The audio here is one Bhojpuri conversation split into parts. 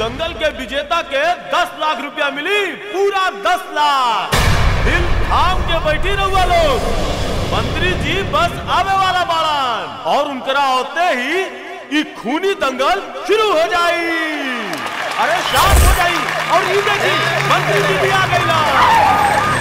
दंगल के विजेता के दस लाख रुपया मिली पूरा दस लाख दिल थाम के बैठी रहुआ लोग मंत्री जी बस आवे वाला बाड़न और उनकरा होते ही ई खूनी दंगल शुरू हो जाई अरे शांत हो जाई और ये देखी मंत्री जी भी आ गई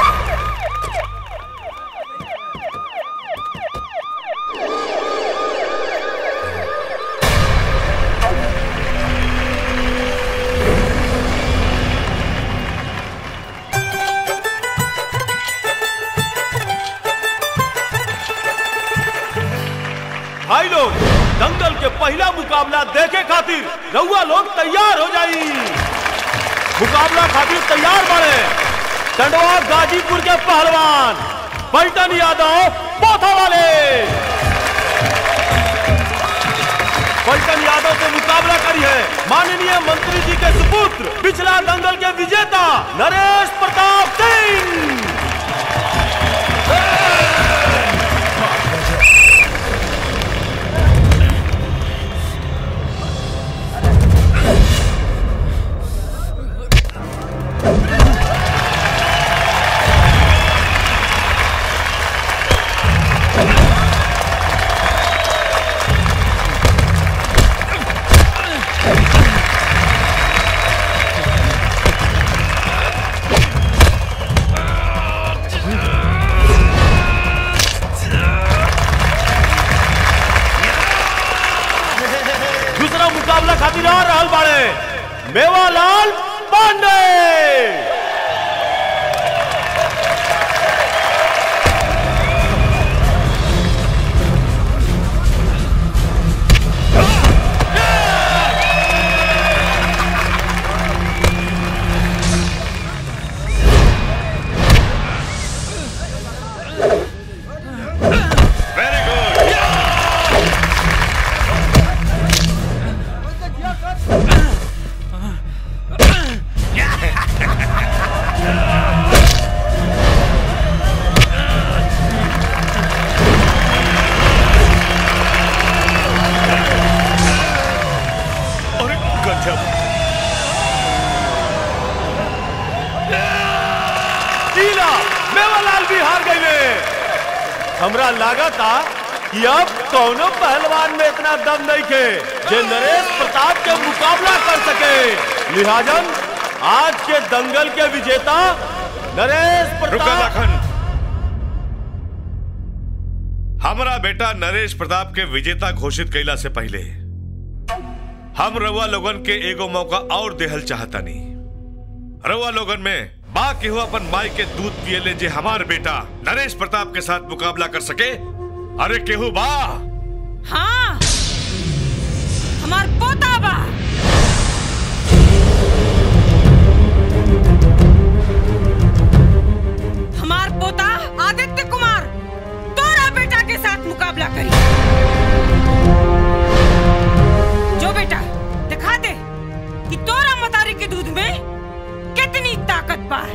भाई लोग दंगल के पहला मुकाबला देखे खातिर रउआ लोग तैयार हो जाई मुकाबला खातिर तैयार बने टंडवा गाजीपुर के पहलवान पलटन यादव पोथा वाले पलटन यादव से मुकाबला करी है माननीय मंत्री जी के सुपुत्र पिछला दंगल के विजेता नरेश प्रताप सिंह दूसरा मुकाबला खातिर आ रहल बाड़े मेवालाल पांडे वेरी गुड अरे गजब टीला मेवालाल भी हार गए हमरा लागा था कि अब कौनो पहलवान में इतना दम नहीं के जे नरेश प्रताप के मुकाबला कर सके लिहाजन आज के दंगल के विजेता नरेश रुका प्रताप लाखन हमारा बेटा नरेश प्रताप के विजेता घोषित कैला से पहले हम रउआ लोगन के एगो मौका और देहल चाहतानी रउआ लोगन में बा केहू अपन माई के दूध पियले जे हमार बेटा नरेश प्रताप के साथ मुकाबला कर सके अरे केहू बा हाँ हमार पोता बा हमार पोता आदित्य कुमार तोरा बेटा के साथ मुकाबला करी जो बेटा दिखा दे कि तोरा मतारी के दूध में कितनी ताकत बा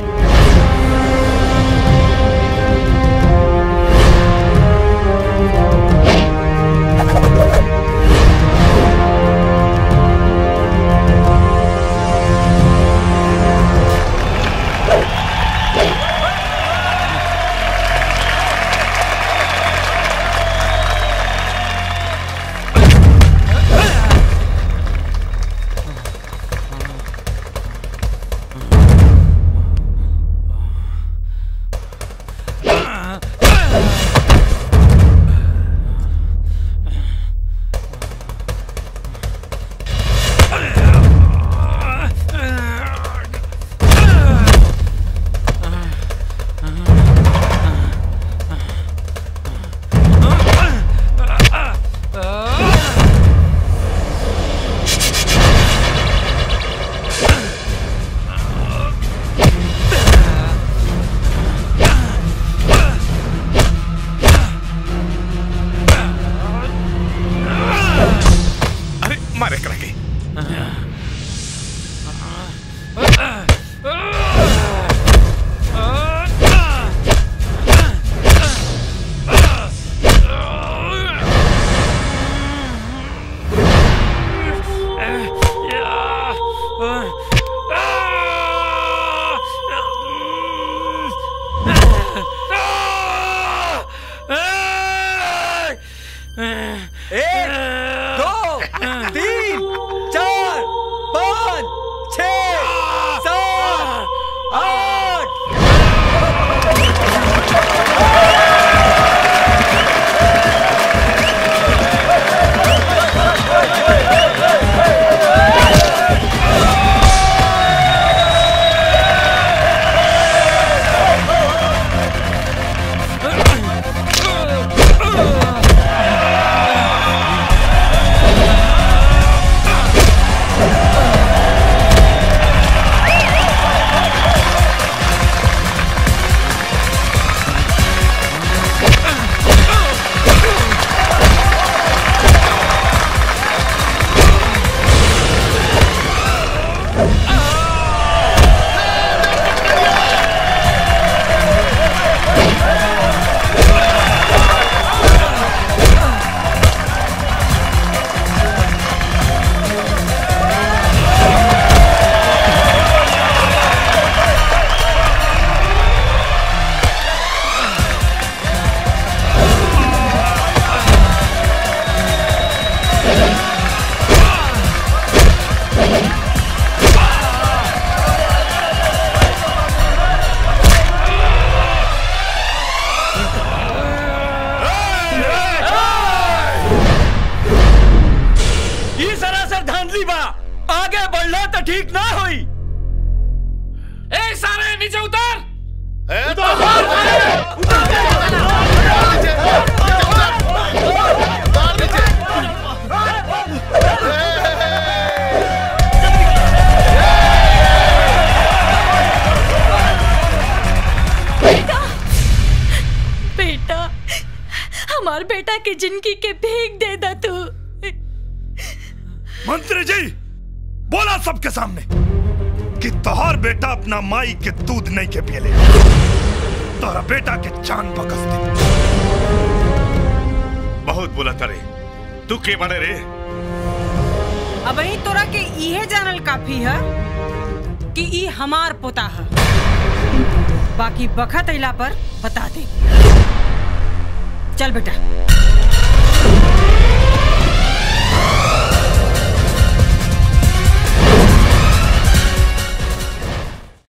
एक दो तीन चार पाँच छ सात आठ ये सरासर धांधली बा आगे बढ़ना तो ठीक ना हुई ए सारे नीचे उतर बेटा हमार बेटा के जिंदगी के भीख दे दा तू मंत्री जी बोला सबके सामने कि तोहर बेटा अपना माई के दूध नहीं के पियले तोहरा बेटा के जान बकस दे बहुत बोला तरे तू के बने रे अब ही तोरा के इहे जानल काफी है कि ई हमार पोता है बाकी बखत अइला पर बता दे चल बेटा